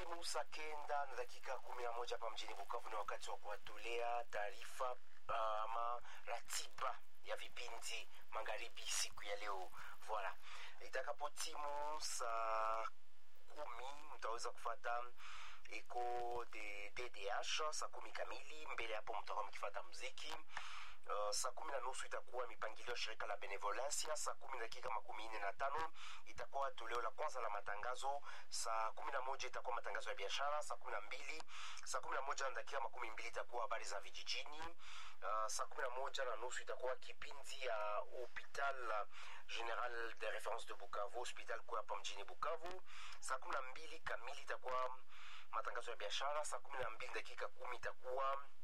Itakapotimu saa kenda na dakika kumi na moja hapa mjini Bukavu, ni wakati wa kuwatolea taarifa uh, ama ratiba ya vipindi magharibi siku ya leo. Voilà, itakapotimu saa kumi mtaweza kufata eko de DDH saa kumi kamili. Mbele hapo mtakuwa mkifata mziki Uh, saa kumi na nusu itakuwa mipangilio ya shirika la Benevolencia. Saa kumi na dakika makumi nne na tano itakuwa toleo la kwanza la matangazo. Saa kumi na moja itakuwa matangazo ya biashara. Saa kumi na mbili saa kumi na moja na dakika makumi mbili itakuwa habari za vijijini. Uh, saa kumi na moja na nusu itakuwa kipindi ya hopital general de reference de Bukavu, hospital kuu hapa mjini Bukavu. Saa kumi na mbili kamili itakuwa matangazo ya biashara. Saa kumi na mbili dakika kumi itakuwa